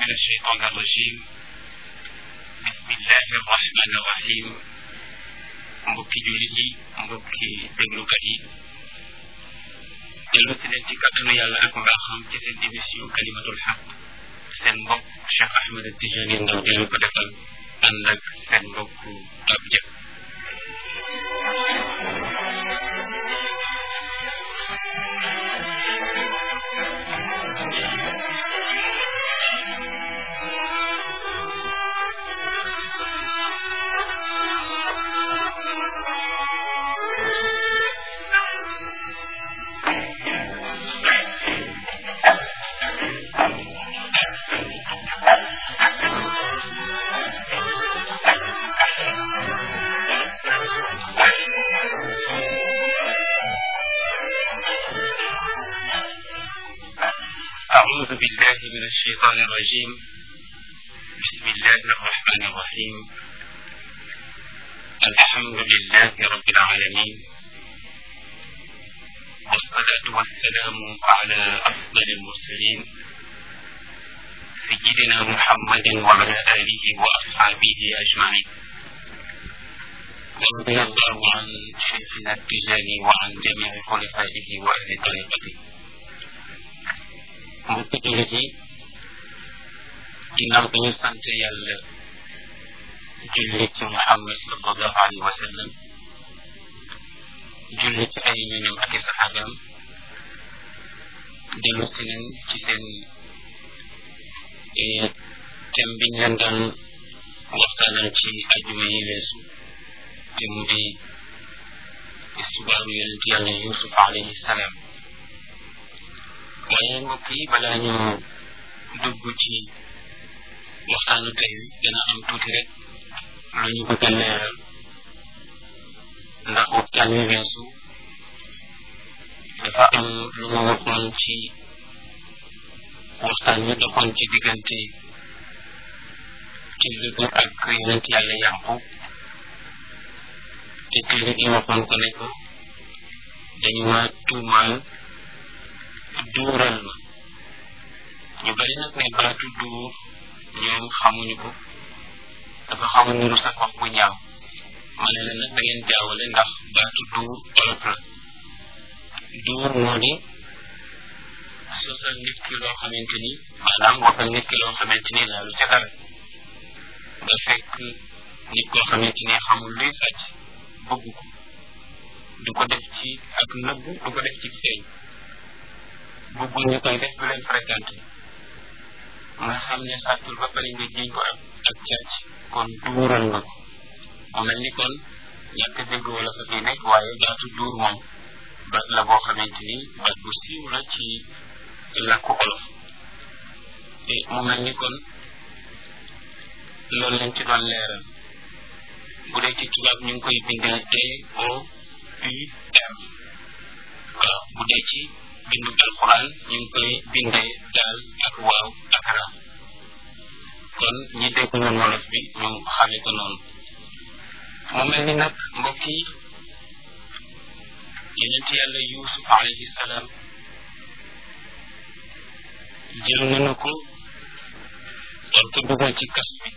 من الشيطان الرجيم بسم الله الرحمن الرحيم mbokki jullit yi mbokki déglukat yi dellu si leen ci kàttanu yàlla ak mbaaxam ci seen émission kalimatul xaq seen mbokk Cheikh Ahmed Tijani Ndaw di leen ko defal ànd ak seen mbokk Pape Diop أعوذ بالله من الشيطان الرجيم بسم الله الرحمن الرحيم الحمد لله رب العالمين والصلاة والسلام على أفضل المرسلين سيدنا محمد وعلى آله وأصحابه أجمعين ورضي الله عن شيخنا التجاني وعن جميع خلفائه وأهل طريقته mbokki jullit yi ginnaaw bi ñu sant yàlla julli ci Muhammad sallallahu alayhi wa sallam julli ci ay ñoñam ak i saxaabam dellu si nañ ci seen thème biñ leen daan waxtaanal ci ajuma yi weesu te mu di istibaaru yonent yàlla Yusuf alayhi salaam waaye mbokk yi balaa ñu dugg ci waxtaanu tey wi dana am tuuti rek lu ñu bëgg a leeral ndax waxtaan wi weesu dafa am lu ma waxoon ci waxtaan wi doxoon ci diggante tilli bi ak yonent yàlla yàqub te tilli gi waxoon ko ne ko dañu ma tuumaal duural ma ñu bari nag ne baatu duur ñoom xamuñu ko dafa xamu niru sax wax bu ñaaw ma ne leen nag da ngeen jaawale ndax baatu duur olof la duur moo di sosal nit ki loo xamante ni maanaam waxal nit ki loo xamante ni laalu ca dara nga fekk nit koo xamante ni xamul luy sàcc bëgg ko du ko def ci ak nëbbu du ko def ci feeñ bëggul ñu koy def du leen fréquenté nga xam ne sàccul ba pare nga jiñ ko ak ak càcc kon duural nga ko mu mel ni kon ñàkk dégg wala fa fii nekk waaye baatu duur moom baat la boo xamante ni baat bu siiw la ci làkku olof te mu mel ni kon loolu lañ ci doon leeral bu dee ci tubaab ñu ngi koy bindee T O U R waaw bu dee ci bindu alquran ñu ngi koy bindee daal ak waaw ak ra kon ñi dégg ñoon wolof bi ñu xamee ko noonu mu mel ni nag mbokk yi yonent yàlla yusuf alayhi salaam jël nañu ko war ko dugal ci kas bi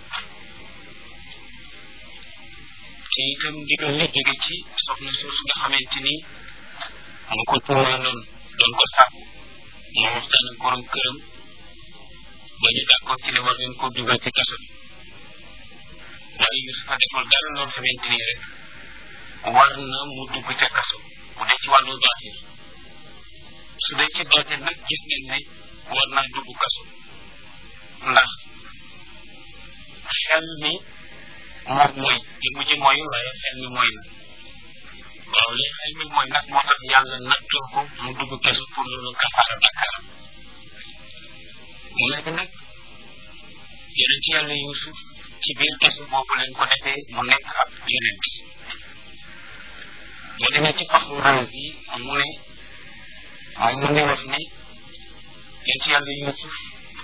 te itam ndigal li jóge ci soxna suuf nga xamante ni mu ko tuumaaloon doon ko sàkku moo waxtaan ak borom këram ba ñu d'accord ci ne war ngeen koo dugal ci kaso bi waaye Yusufa deful dara loo xamante ni rek war na mu dugg ca kaso bu dee ci wàllu baatin su dee ci baatin nag gis ngeen ne war naa dugg kaso ndax xel mi moom mooy li mujj mooy waaye xel mi mooy na waaw li xel mi mooy nag moo tax yàlla nattoo ko mu dugg kesu pour loolu kafaara bakkaaram mu nekk nag yeneen ci yàlla yusuf ci biir kesu boobu leen ko defee mu nekk ab yeneen boo demee ci faxu raas yi mu ne moom mu ngi wax ne yeneen ci yàlla yusuf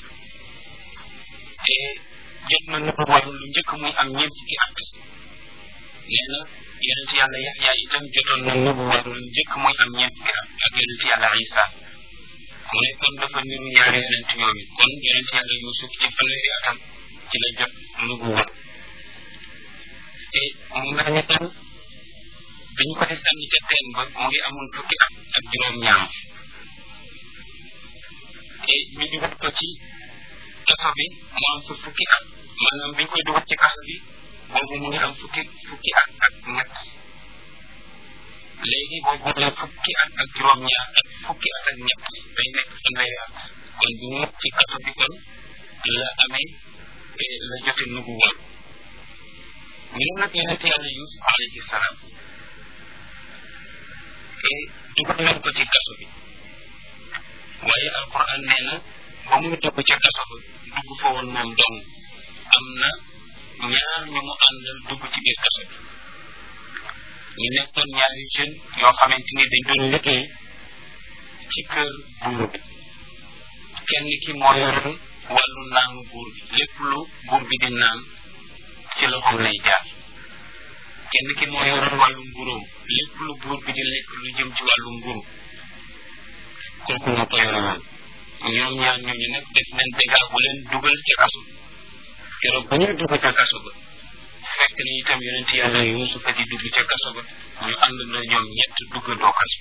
te jot na nëbb war lu njëkk muy am ñeent fukki at nee na yonent yàlla yaxya itam jotoon na nëbb war lu njëkk muy am ñeent fukki at ak yonent yàlla isa mu ne kon dafa niru ñaari yonent yooyu kon yonent yàlla Yuusuf ci fanweeri atam ci la jot nubuwa te mu mel ni kon bi ñu ko di sànni ca teen ba mu ngi amoon fukki at ak juróom-ñaar te ñu dugal ko ci kaso bi mu am fa fukki at maanaam bi ñu koy dugal ci kaso bi boobu mu ngi am fukki fukki at ak ñett léegi boobu la fukki at ak juróom-ñaar ak fukki at ak ñett day nekk fanweeri at kon bu mu ci kaso bi kon la amee la jote nubuwa ñu ne nag yonent yàlla Yuusuf alayhi salaam dugal nañ ko ci kaso bi waaye alquran nee na ba muy dugg ca kaso ba dugg fa woon moom dong am na ñaar ñu mu àndal dugg ci biir kaso bi ñu nekkoon ñaari jeune yoo xamante ni dañ doon liggéey ci kër buur bi kenn ki moo yoroon wàllu naanu buur bi lépp lu buur bi di naan ci loxoom lay jaar kenn ki moo yoroon wàllu mburóom lépp lu buur bi di lekk lu jëm ci wàllu mburu kooku moo ko yoroon ñoom ñaar ñooñu nag def nañ dégaa bu leen dugal ca kaso keroog ba ñuy dugg ca kaso ba fekk na itam yonent yàlla yuusufa di dugg ca kaso ba ñu ànd na ñoom ñett duggandoo kaso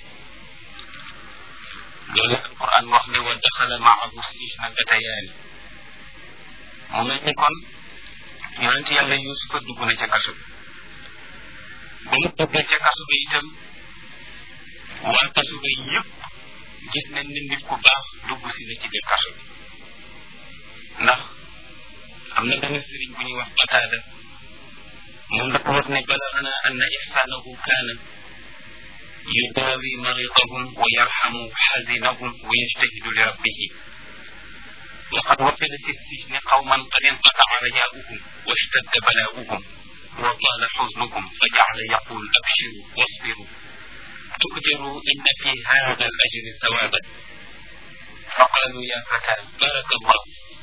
loolu alquran wax ne wa daxala maahu sijna fatayaani mu mel ni kon yonent yàlla yuusufa dugg na ca kaso bi ba mu duggee ca kaso ba itam waa kaso ba yëpp gis nañ ne nit ku baax dugg si na ci biir kaso bi ndax am na benn sëriñ bu ñuy wax bataada moom dafa wax ne balagana anna ihsanahu kaana yudawi maridahum wa yarhamu xazinahum wa yajtahidu li rabbihi وقد وفد في السجن قوما قد انقطع رجاؤهم واشتد بلاؤهم وطال حزنهم فجعل يقول ابشروا واصبروا تؤجروا ان في هذا الاجر ثوابا فقالوا يا فتى بارك الله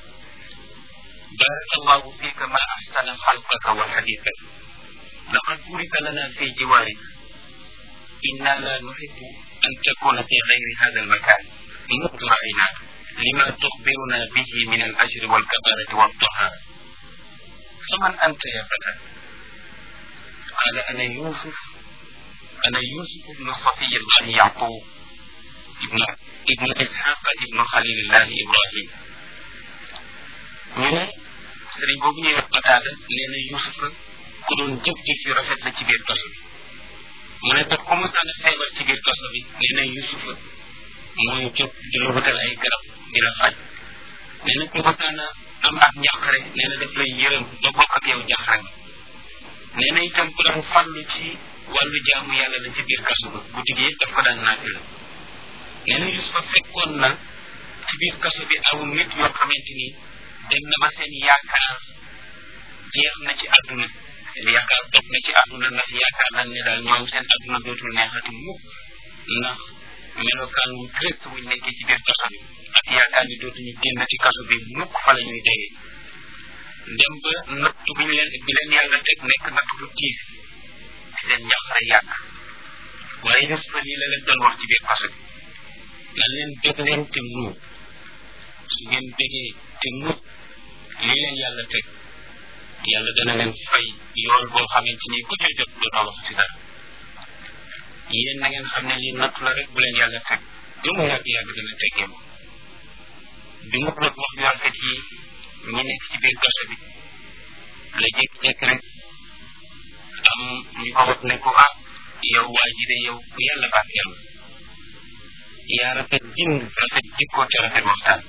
بارك الله فيك ما احسن خلقك وحديثك لقد بورك لنا في جوارك انا لا نحب ان تكون في غير هذا المكان منذ رايناك لما تخبرنا به من الاجر والكباره والطهاره فمن انت يا فتى قال انا يوسف انا يوسف بن صفي الله يعقوب ابن ابن اسحاق ابن خليل الله ابراهيم ñu ne sëriñ boobu ñuy wax qataada nee na yusuf la ku doon jëf jëf yu rafet la ci biir kaso bi mu ne tax ku mu sànni feebar ci biir kaso bi nee na yusuf la mooy jóg di la wutal ay garab di la faj nee na ku mu sànn am ak njàqare nee na daf lay yërëm ba bokk ak yow njàqare nee na itam ku daan farlu ci wàllu jaamu yàlla la ci biir kaso ba guddi gi daf ko daan naafi la nee na yusufa fekkoon na ci biir kaso bi aw nit yoo xamante ni dem na ba seen yaakaar jeex na ci àdduna seen yaakaar dog na ci àdduna ndax yaakaar nañ ne daal ñoom seen àdduna dootul neexati mukk ndax melokaan wu triste wuñ nekkee ci biir kaso bi ak yaakaar ni dootuñu génn ci kaso bi mukk fa la ñuy dee dem ba natt bi ñu leen bi leen yàlla teg nekk natt bu tiis seen njàqare yàgg waaye Yusufa lii la leen doon wax ci biir kaso bi nan leen bég leen te muñ su ngeen bégee te muñ lii leen yàlla teg yàlla dana leen fay yool boo xamante ni ku ca jot dootoo wax ci dara yéen na ngeen xam ne lii natt la rek bu leen yàlla teg du mu yàgg yàgg dana teggee moom bi mu wax wax yu rafet yi ñi nekk ci biir kaso bi la jékki-jékki rek am ñu ko wax ne ko ah yow waa ji de yow ku yàlla barkeel yaa rafet bind rafet jikkoo te rafet waxtaan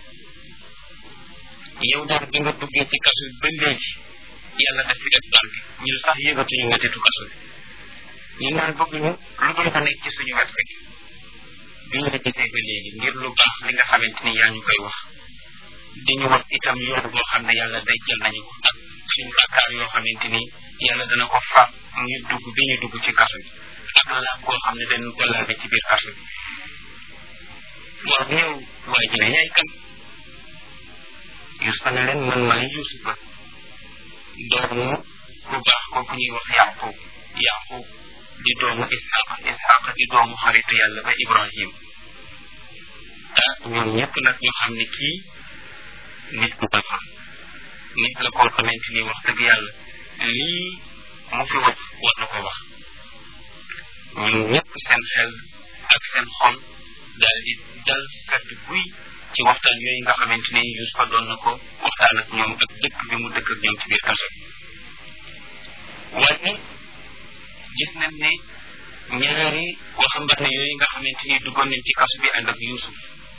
yow daal bi nga duggee ci kaso bi ba léegi yàlla daf fi def barke ñun sax yëgatuñu ngatitu kaso bi ñun daal bëgg ñu lu dul nga nekk ci suñu wet rek bi ñu la gisee ba léegi ngir lu baax li nga xamante ni yaa ñu koy wax di ñu wax itam yoon boo xam ne yàlla day jël nañu ko ak suñu bàkkaar yoo xamante ni yàlla dana ko fa ñu dugg bi ñu dugg ci kaso bi ak laab koo xam ne dañu ko laabe ci biir kaso bi waaw yow waa ji ne yaay kan Yusufa ne leen man maay Yusufa doomu ku baax kooku ñuy wax Yaqub Yaqub di doomu Isxaq Isxaq di doomu xaritu yàlla ba Ibrahim ah ñoom ñëpp nag ñu xam ni kii nit ku baax nit la koo xamante ni wax dëgg yàlla lii mu fi wax war na ko wax ñoom ñëpp seen xel ak seen xol daal di dal sedd buy ci waxtaan yooyu nga xamante ni Yuusufa doon na ko waxtaan ak ñoom ak dëkk bi mu dëkk ak ñoom ci biir kaso bi waaye gis nañ ne ñaari waxambaane yooyu nga xamante ni duggoon nañ ci kaso bi ànd ak Yuusuf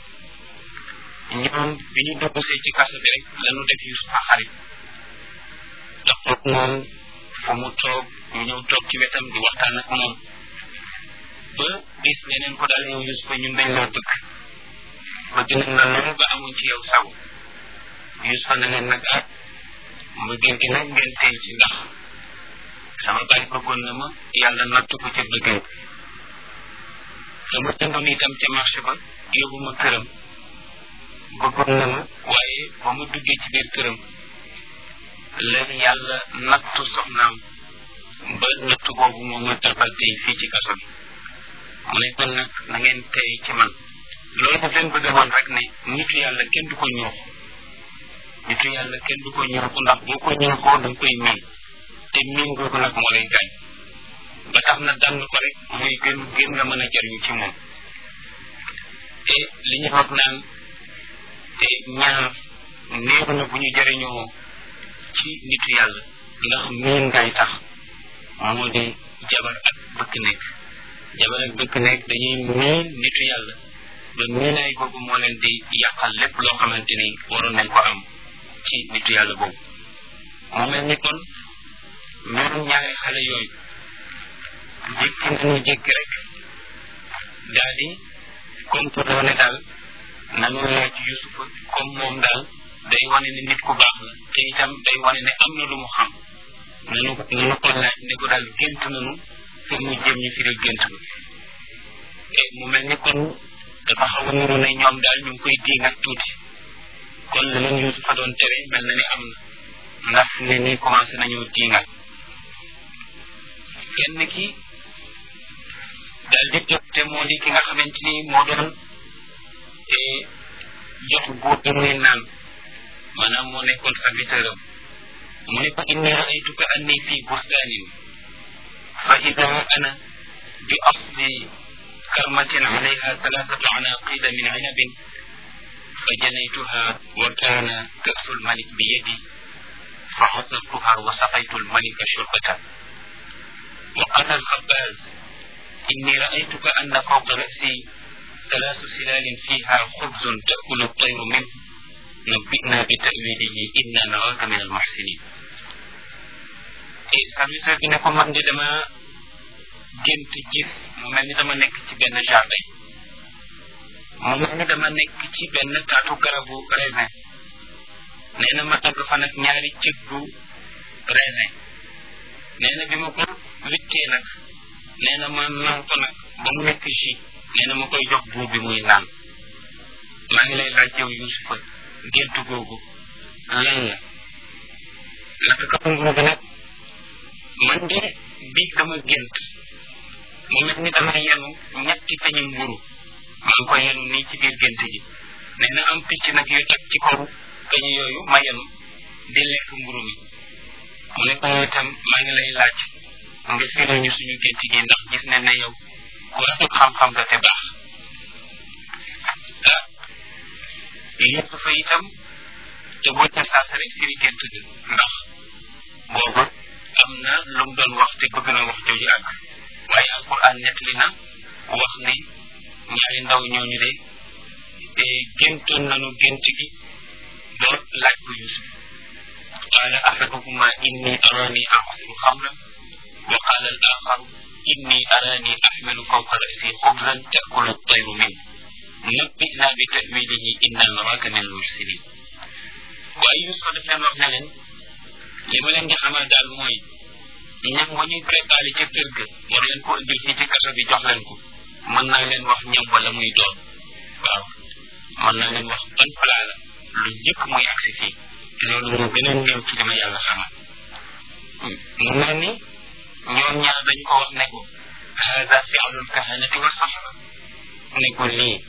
ñoom bi ñu duggsee ci kaso bi rek lañu def Yuusufa xarit ndax toog moom fa mu toog ñu ñëw toog ci wetam di waxtaan ak moom ba bis neneen ko daal yow Yuusufa ñun dañ loo bëgg bëgg nañ la lool ba amuñ ci yow saw Yuusufa ne leen nag ah mbëggeel gi nag ngeen tey ci ndax sama baay bëggoon na ma yàlla nattu ko ca bëggeel sama jëndoon itam ca marché ba yóbbu ma këram bëggoon na ma waaye ba mu duggee ci biir këram leen yàlla nattu soxnaam ba nattu boobu moom ma tabal tey fii ci kaso bi mu ne kon nag na ngeen tey ci man loolu daf leen bëgg a woon rek ne nitu yàlla kenn du ko ñuux nitu yàlla kenn du ko ñuuxu ndax boo ko ñuuxoo da nga koy miin te miin googu nag moo lay gaañ ba tax na dànn ko rek muy gën gën nga mën a jariñu ci moom te li ñu wax naan te ñaar néew na bu ñu jariñoo ci nitu yàlla ndax miin ngay tax moo di jabar ak bëkk nekk jabar ak bëkk nekk dañuy miin nitu yàlla ba miinaay boobu moo leen di yàqal lépp loo xamante ni waroon nañ ko am ci nitu yàlla boobu mu mel ni kon ñoom ñaari xale yooyu jékki nañu jékki rek daal di comporté ne daal nanu laaj Yusufa comme moom daal day wane ne nit ku baax la te itam day wane ne am na lu mu xam nanu nanu ko laaj ne ko daal gént nanu pour mu jëm ñu firil gént na et mu mel ni kon dafa xaw a nuru ne ñoom daal ñu ngi koy diin ak tuuti kon la leen Yusufa doon tere mel na ni am na ndax ne ni commencé nañu diingat kenn ki daal di jóg te moo di ki nga xamante ni moo doon jox góor bi muy naan maanaam moo nekkoon serviteur am mu ne ko inni raaytuka anni fi bustanin fa ida ana bi asli karmatin alayha thalathatu anaqida min inabin fa janaytuha wa kana kasu lmalik bi yadi fa xasartuha wa saqaytu lmalika shurbatan وقال الخباز إني رأيتك أن فوق رأسي ثلاث سلال فيها خبز تأكل الطير منه نبئنا بتأويله إنا نراك من المحسنين et service bi ne ko man de dama gént gis mu mel ni dama nekk ci benn jardin mu mel ni dama nekk ci benn taatu garabu raisin nee na ma tagg fa nag ñaari cëggu raisin nee na bi ma ko wittee nag nee na ma naan ko nag ba mu nekk jus nee na ma koy jox buur bi muy naan maa ngi lay laaj yow Yusufa gént googu lan la naka ka nguur bi nag man de bii dama gént mu mel ni dama yenu ñetti peñi mburu maa ngi ko yenu nii ci biir gént gi nee na am picc nag yu teg ci kaw peñi yooyu ma yenu di lekk mburu mi mu ne ko itam maa ngi lay laaj nga firil ñu suñu gént gi ndax gis ne ne yow ku rafet xam-xam nga te baax ah lépp fa itam te boo ca saasa rek firi gént gi ndax boobu am na lu mu doon wax te bëgg na wax jooju àgg waaye alquran nettali na wax ne ñaari ndaw ñooñu de géntoon nañu gént gi door laaj ko Yusuf قال أحدهما إني أراني أعصر خمرا وقال الآخر إني أراني أحمل فوق رأسي خبزا تأكل الطير منه نبئنا بتأويله إنا نراك من المحسنين waaye Yusufa daf leen wax ne leen li ma leen di xamal daal mooy ñam wa ñuy préparé ca kër ga war leen ko indil fii ci kaso bi jox leen ko mën naa leen wax ñam wala muy doon waaw mën naa leen wax ban plat la lu njëkk muy agsi fii loolu moo gën a néew ci dama yàlla xamal mu mel ni ñoom ñaar dañ ko wax ne ko hada fi'lul kahanati wa sahra ne ko lii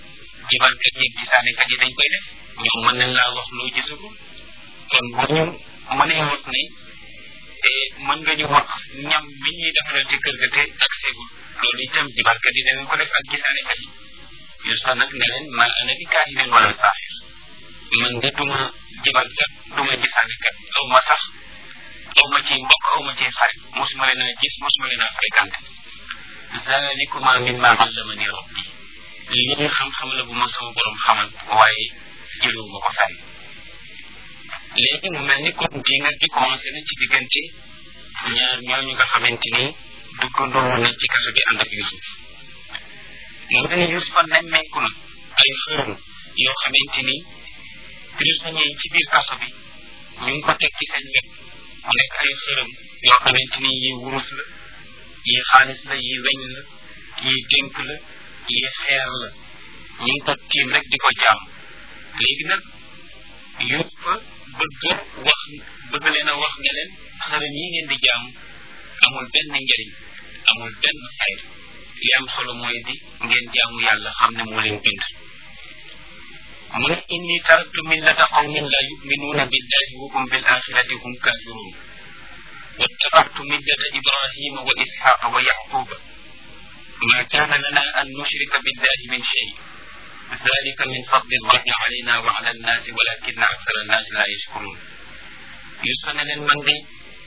jibarkat yi gisaanekat yi dañ koy def ñoom mën nañ laa wax loo gisagul kon bu ñu mënee wax ne mën nga ñu wax ñam bi ñuy defaral ci kër ga te ak seegul loolu itam jibarkat yi danañ ko def ak gisaanekat yi yu sax nag ne leen ma ana bi kaahinin wala saaxir man de duma jibarkat duma gisaanekat aw ma sax aw ma ci mbokk aw ma ci xarit mosuma leen a gis mosuma leen a fréquenté zalikuma mimma allamani rabbi lii xam-xam la bu ma sama borom xamal waaye jëlewu ma ko fenn léegi mu mel ni kon di nga di commencé na ci diggante ñaar ñooñu nga xamante ni duggandoo na ci kaso bi ànd ak Yusuf mu mel ni Yusufa nemmeeku na ay xërëm yoo xamante ni prisonniers yi ci biir kaso bi ñu ngi ko teg ci seen wet mu nekk ay xërëm yoo xamante ni yi wurus la yi xaalis la yi weñ la yi dénk la yi xeer la ñu ngi ko tiim rek di ko jaam léegi nag Yusufa bëgg wax bëgg leen a wax ne leen xërëm yi ngeen di jaam amul benn njëriñ amul benn fayda li am solo mooy di ngeen jaamu yàlla xam ne moo leen bind mu ne inni taraktu millata qawmin la yuminuuna billahi wa hum bil axirati hum kafirun واتبعت ملة إبراهيم وإسحاق ويعقوب ما كان لنا أن نشرك بالله من شيء ذلك من فضل الله علينا وعلى الناس ولكن أكثر الناس لا يشكرون يسفن من دي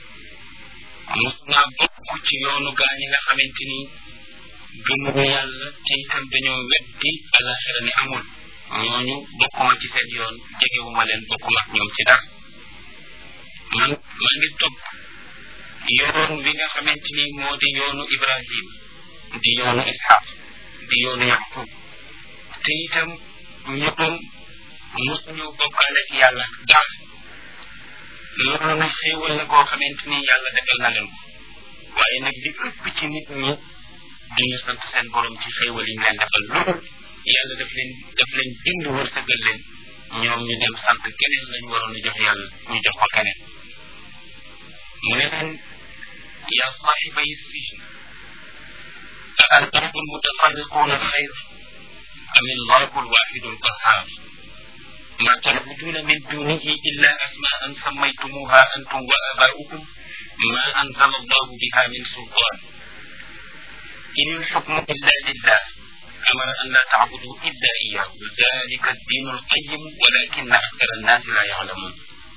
musna bokk ci yoonu gaa ñi nga xamante ni gëmuñu yàlla te itam dañoo weddi alaxira ni amul ñooñu bokkuma ci seen yoon jegewuma leen bokkuma ak ñoom ci dara man maa ngi topp yoon wi nga xamante ni moo di yoonu ibrahim di yoonu ishaq di yoonu yaqub te itam ñoom mosuñu bokkaale ci yàlla dara loolu nag xéewal la koo xamante ni yàlla defal na leen ko waaye nag li ëpp ci nit ñi duñu sant seen borom ci xéewal yi ñu leen defal loolu yàlla daf leen daf leen bind wërsëgal leen ñoom ñu dem sant keneen lañ waroon a jox yàlla ñu jox ko keneen mu ne leen yaa saaxibay sijn a arbaabu mutafarriquuna xayr am allahu alwaxidu alqahar ما تعبدون من دونه إلا أسماء سميتموها أنتم وآباؤكم ما أنزل الله بها من سلطان إن الحكم إلا لله أمر أن لا تعبدوا إلا إياه ذلك الدين القيم ولكن أكثر الناس لا يعلمون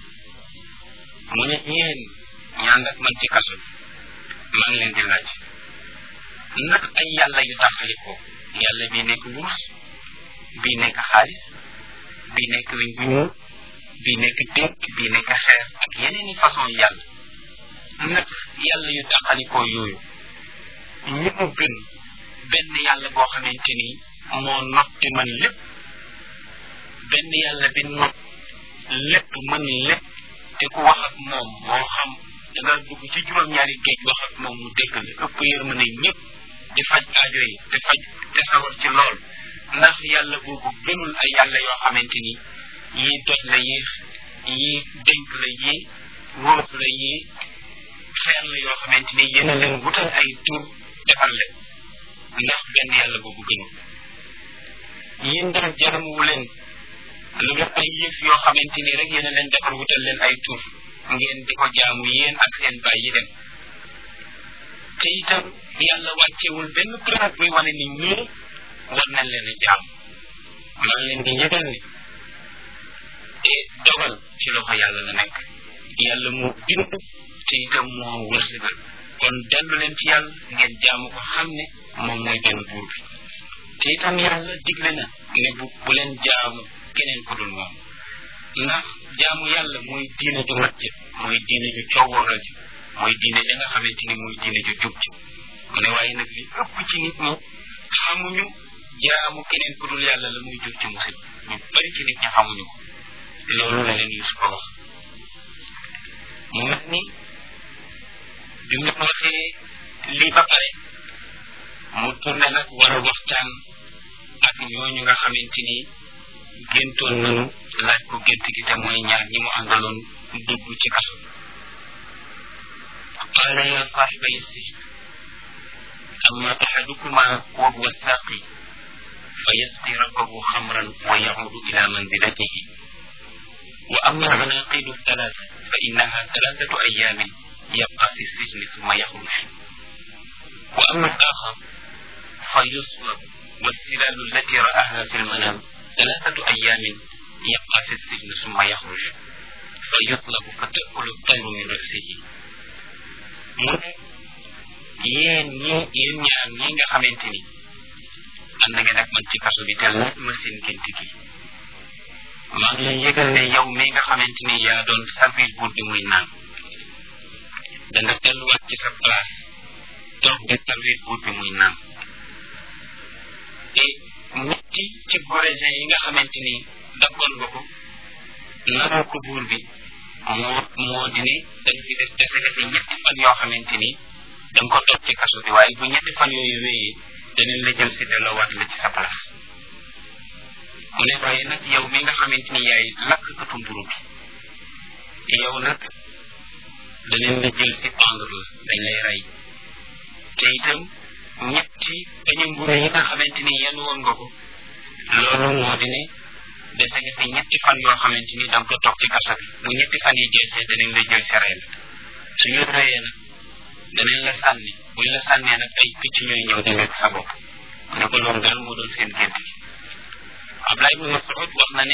من يين ñandak man ci kaso man leen di laaj ndax ay yàlla yu taxaliko yàlla bi nekk wurus bi nekk xaalis bi nekk wiñ bu ñuul bi nekk dénk bi nekk xeer ak yeneen i façon yàlla nag yàlla yu taxalikoo yooyu ñi mu gën benn yàlla boo xamante ni moo not te mën lépp benn yàlla bi not lépp mën lépp te ku wax ak moom moo xam da nga dugg ci juróom-ñaari géej wax ak moom mu dégg la ëpp yërmande ñëpp di faj aajo yi te faj te sawar ci lool ndax yàlla boobu gënul ay yàlla yoo xamante ni yii doj la yii yii dénk la yii wóof la yii xeer la yoo xamante ni yéen a leen wutal ay tur defal leen ndax benn yàlla boobu gënul yéen daal jaramuwu leen lu def ay yëf yoo xamante ni rek yéen a leen defar wutal leen ay tur ngeen di ko jaamu yéen ak seen bàyyi dem te itam yàlla wàccewul benn preuve buy wane ni ñii war nañ leen a jaam maa ngi leen di yëgal ni te dogal ci loxo yàlla la nekk yàlla moo bind te itam moo wërsëgal kon dellu leen ci yàlla ngeen jaamu ko xam ne moom mooy benn buur bi te itam yàlla digle na ne bu bu leen jaamu keneen ku dul moom ndax jaamu yàlla mooy diine ju mat ji mooy diine ju coowooral ji mooy diine ja nga xamante ni mooy diine ju jub ji mu ne waaye nag li ëpp ci nit ñi xamuñu jaamu keneen ku dul yàlla la muy jur ci musib ñu bari ci nit ñi xamuñu ko loolu la leen Yuusuf wax mu mel ni bi mu waxee lii ba pare mu tourné nag war a waxtaan ak ñooñu nga xamante ni géntoon nañu laaj ko gént gi te mooy ñaar ñi mu àndaloon dugg ci kaso qaala ya saaxibay sijn amma axadukuma wa huwa saaqi فيسقي ربه خمرا ويعود إلى منزلته وأما العناقيد الثلاثة فإنها ثلاثة أيام يبقى في السجن ثم يخرج وأما الآخر فيصلب والسلال التي رآها في المنام ثلاثة أيام يبقى في السجن ثم يخرج فيطلب فتأكل الطير من رأسه yéen ñi yéen ñaar ñi nga xamante ni ànd ngeen ak man ci kaso bi te laaj ma seen gént gi maa ngi lay yëgal ne yow mi nga xamante ni yaa doon servir buur bi muy naan da nga delluwaat ci sa place toog di servir buur bi muy naan te ñetti ci gorésin yi nga xamante ni dakkoon nga ko naroo ko buur bi moo moo di ne dañ fi def dese defe ñetti fan yoo xamante ni da nga ko toog ci kaso bi waaye bu ñetti fan yooyu wéyee danañ la jël si delloowaat la ci sa place mu ne waaye nag yow mi nga xamante ni yaay lakkatu mburu bi yow nag danañ la jël si pendre la dañ lay rey te itam ñetti dañu mburu yi nga xamante ni yenn woon nga ko loolu moo di ne dese nga fi ñetti fan yoo xamante ni da nga ko toog ci kaso bi bu ñetti fan yi jeexee danañ la jël si rey la suñu reyee nag danañ la sànni buñ la sànnee nag ay picc ñooy ñëw di lekk sa bopp mu ne ko loolu daal moo doon seen gént gi Ablaye ibn Mas'ud wax na ne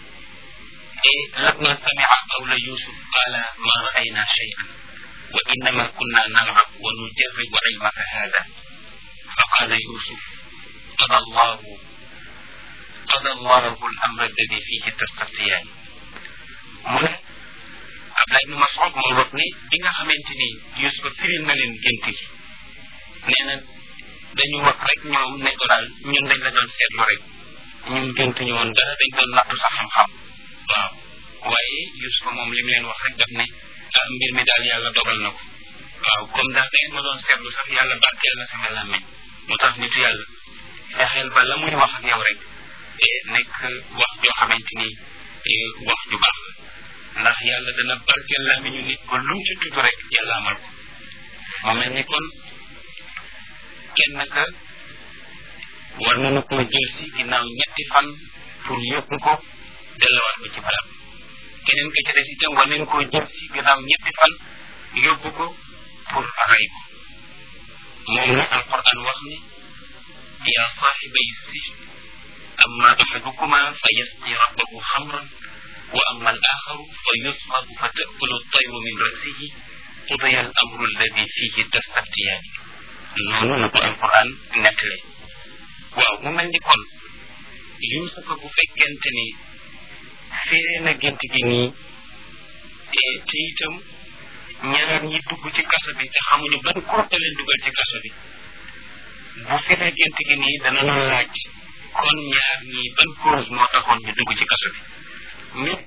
لما سمع قول يوسف قال ما رأينا شيئا وإنما كنا نلعب ونجرب علمك هذا فقال يوسف قضى الله قضى الله الأمر الذي فيه تستفتيان من Abdullah ibn Mas'ud moo wax ne bi nga xamante ni Yusuf firil na leen gént gi nee na dañu wax rek ñoom ne ko daal ñun dañ la doon seetlu rek ñun gént ñu woon dara dañ doon nattu sa xam-xam waaw waaye Yusuf moom li mu leen wax rek daf ne ah mbir mi daal yàlla dogal na ko waaw comme daal da ngeen ma doon seetlu sax yàlla barkeel na sama làmmeñ moo tax nitu yàlla fexeel ba la muy wax ak yow rek nekk wax joo xamante ni wax ju baax la ndax yàlla dana barkeel làmmiñu nit ba lu mu ci tudd rek yàlla amal ko mu mel ni kon kenn ka war nañu koo jël si ginnaaw ñetti fan pour yóbbu ko delluwaat ko ci barab keneen ka ci des itam war nañu koo jël si ginnaaw ñetti fan yóbbu ko pour rey ko moom la alquran wax ni yaa saaxibay sijn amma axadukuma fa yasqi rabbahu xamran wa amma al axaru fa yusmaru fa takulu tayru min rasihi qudiya al amru alladi fihi tastaftiyaani noonu la ko alquran nettale waaw mu mel ni kon yusufa bu fekkente ni firee na gént gi nii te itam ñaar ñi dugg ci kaso bi te xamuñu ban kurte leen dugal ci kaso bi bu firee gént gi nii dana la laaj kon ñaar ñi ban cause moo taxoon ñu dugg ci kaso bi mais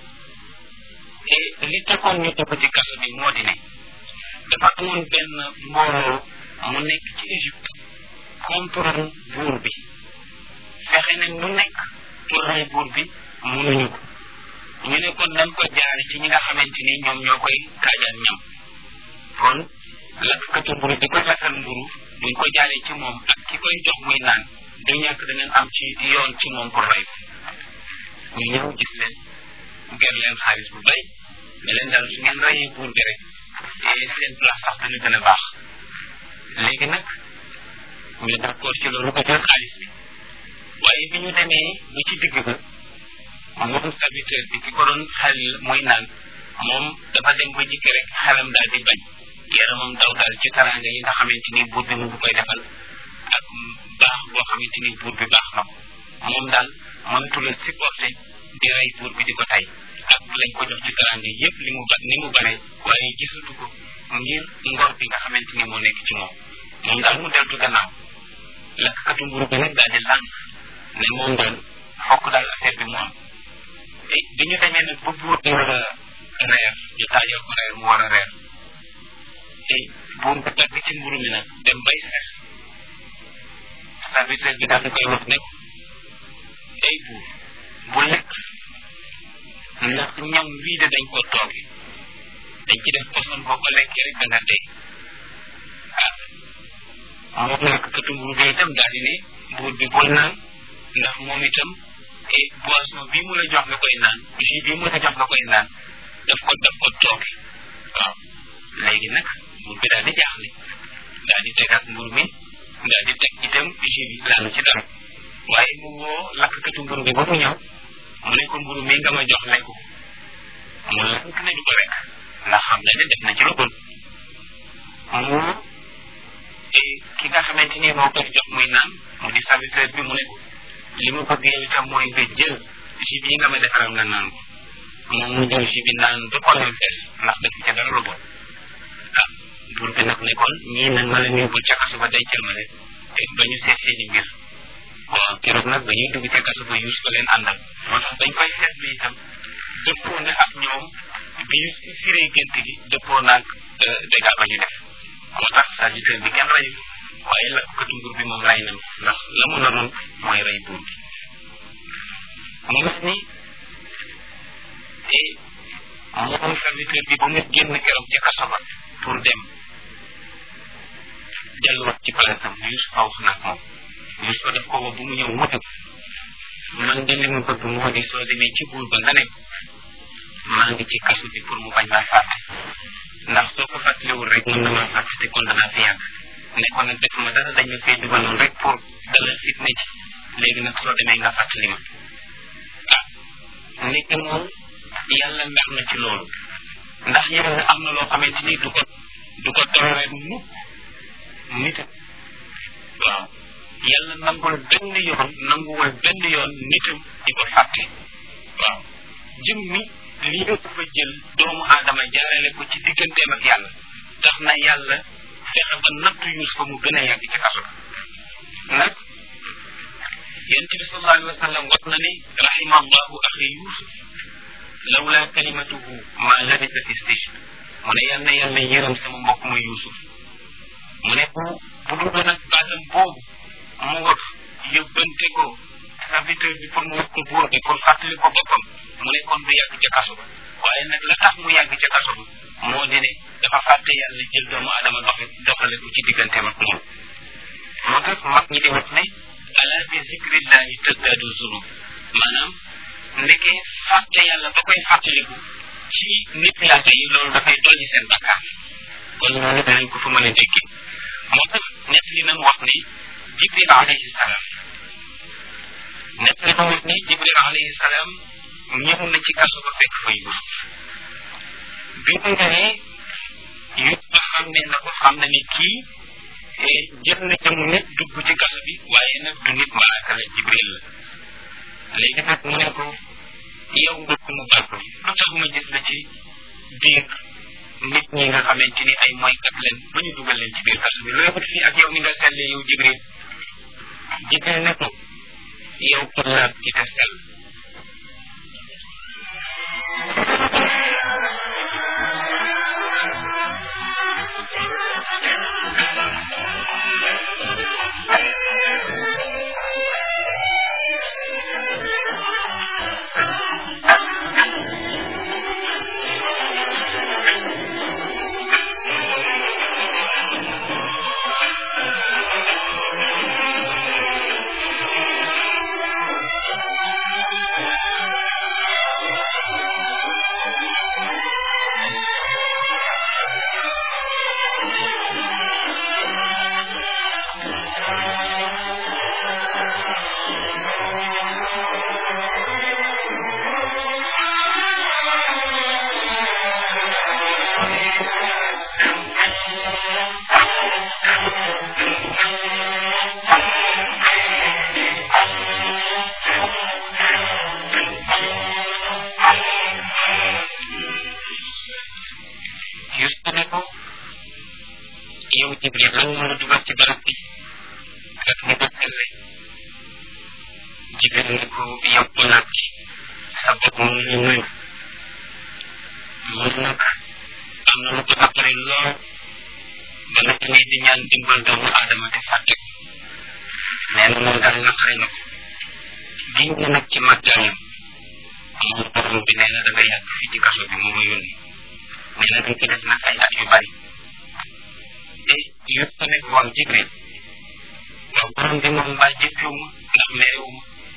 li taxoon ñu dugg ci kaso bi moo di ne dafa amoon benn mbooloo mu nekk ci Égypte contre buur bi fexe nañ lu nekk pour rey buur bi mënuñu ko ñu ne kon nañ ko jaare ci ñi nga xamante ni ñoom ñoo koy kaajal ñam kon lakkatu mburu di ko lakkal mburu buñ ko jaaree ci moom ak ki koy jox muy naan du ñàkk danañ am ci yoon ci moom pour rey ko ñu ñëw gis leen ger leen xaalis bu bay ne leen daal su ngeen reyee buur bi rek seen place sax dana gën a baax léegi nag ñu d'accord ci loolu ko jël xaalis bi waaye bi ñu demee ba ci digg ba moom serviteur bi ki ko doon xel muy naan moom dafa dem ba jikki rek xelam daal di bañ yaramam daw daal ci taranga yi nga xamante ni buur bi mu ngi koy defal ak baax boo xamante ni buur bi baax na ko moom daal mënatu la supporté di rey buur bi di ko tey ak lañ ko jox ci taranga yépp li mu ba ni mu bare waaye gisatu ko ngir ngor bi nga xamante ni moo nekk ci moom moom daal mu deltu gannaaw lakkatu mburu bi nag daal di lànk ne moom daal fokk daal affaire bi mu am te bi ñu demee nag ba buur bi war a reer ñu taajal ko reer mu war a reer te buur bi tagg ci mburu mi nag dem bay seex serviteur bi daal di koy wax ne ko ay buur bu lekk ndax ñam wii de dañ ko tooge dañ ci def poson boo ko lekkee rek da nga dee ah moom nag katu mburu bi itam daal di ne buur bi bul naan ndax moom itam et boisson bii mu la jox nga koy naan jus bii mu la jox nga koy naan daf ko daf ko tooke waaw léegi nag buur bi daal di jaaxle daal di tegaat mburu mi daal di teg itam jus bi laanu ci dara waaye mu woo lakkatu mburu bi ba mu ñëw mu ne ko mburu mi nga ma jox lekku mu lank ne du ko lekk ndax xam na ne def na ci lu bon mu ki nga xamante ni moo koy jox muy naan mu di serviteur bi mu ne ko li ma bëgg yow itam mooy nga jël jus bii nga ma defaral nga naan ko moom mu jël jus bi naan ba xolam fees ndax def ca dara lu bon ah buur bi nag ne kon ñii nag ma leen yóbbul ca kaso ba dencal ma leen ba ñu seet seeni mbir waaw keroog nag ba ñuy dugg ca kaso ba yuus ko leen àndal moo tax dañ koy seetlu itam dëppoo na ak ñoom bi ñu firee gént gi dëppoo naag dégâts ba ñu def moo tax serviteur bi kenn rayu waaye lakkatu nguur bi moom ray nañ ndax la mu naroon mooy rey buur bi mu gis ni moom serviteur bi ba mu génn keroog ci kaso ba pour dem delluwaat ci palaasam Yuusuf wax naag moom Yuusuf daf ko woo bu mu ñëw mutu man de li mu bëgg moo di soo demee ci buur ba nga ne maa ngi ci kaso bi pour mu bañ maa fàtte ndax soo ko fàttaliwul rek mën na maa fàtte te kon danaa fi yàgg ne kon nag defuma dara dañ ma fee dugaloon rek pour dalal fitna ci léegi nag soo demee nga fàttali ma ah nekk moom yàlla mer na ci loolu ndax yàlla am na loo xamante ni du ko du ko toléré mukk nit waaw yàlla nangul benn yoon nanguwul benn yoon nitam di ko fàtte waaw jëm mi li nga fa jël doomu aadama jaarale ko ci digganteem ak yàlla tax na yàlla fexe ba nattu yuus fa mu gën a yàgg ci kaso nag yonent bi sallallahu alayhi wa sallam wax na ni rahima allahu axi yusuf lawla kalimatuhu ma labisa fi sijn mu ne yal na yàlla yërëm sama mbokk ma yusuf mu ne bu bu dul nag baatam boobu mu wax yóbbante ko serviteur bi pour mu wax ko buur bi pour fàttali ko boppam mu ne kon du yàgg ca kaso ba waaye nag la tax mu yàgg ca kaso ba moo di ne dafa fàtte yàlla jël doomu adama doxe doxale ko ci digganteem ak moom moo tax mag ñi di wax ne ala bi zikrillahi tasdaadu zunub maanaam ndeke fàtte yàlla ba koy fàttaliku ci nit yàlla yi loolu dafay dolli seen bakkaar kon loolu danañ ko fa mën a dégg moo tax nett li nañ wax ni jibril alayhi salaam nett li nañ wax ni jibril alayhi salaam ñëw na ci kaso ba fekk fa yusuf bi mu ñëwee yusuf xam ne na ko xam na ni kii jël na jëm nit dugg ci kaso bi waaye nag du nit malaaka la jibril la léegi nag mu ne ko yow mbokk mu baax lu tax ma gis la ci biir nit ñi nga xamante ni ay moykat leen ba ñu dugal leen ci biir kaso bi looy wut fii ak yow ni nga selle yow jibril jibril ne ko yow ko laab ci te sell Yuusuf ne ko yow Jibril lan moo la dugal ci barab bi ak ni ko selle Jibril ne ko yow ko nag sa bopp mu ngi nuyu mun nag am na lu ko naqari lool ba nag ne di ñaan dimbal doomu aadama te fàtte ko nee na moom daal naqari na ko biñ ne nag ci màggaayam moom borom bi nee na da nga yàgg fii ci kaso bi mu ma yónni nee na dañ ko def nag ay at yu bari te yëpp ko nekk waaw jibril waaw borom bi moom mbaa jëppiwu ma ndax merewu ma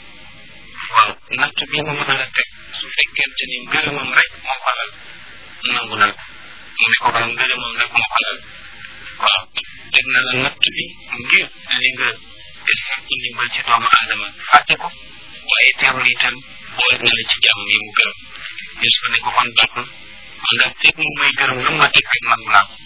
natt bi mu mën a la teg su fekkente ni ngërëmam rek moo ko lal nangu na mu ne ko waaw ngërëmam rek moo ko lal waaw teg na la natt bi ngir li nga sàkku ndimbal ci doomu aadama fàtte ko waaye teewul itam boole na la ci jàmm yi mu gërëm Yusufa ne ko kon baax na man daal fekk mu may gërëm lu ma teg rek nangu naa ko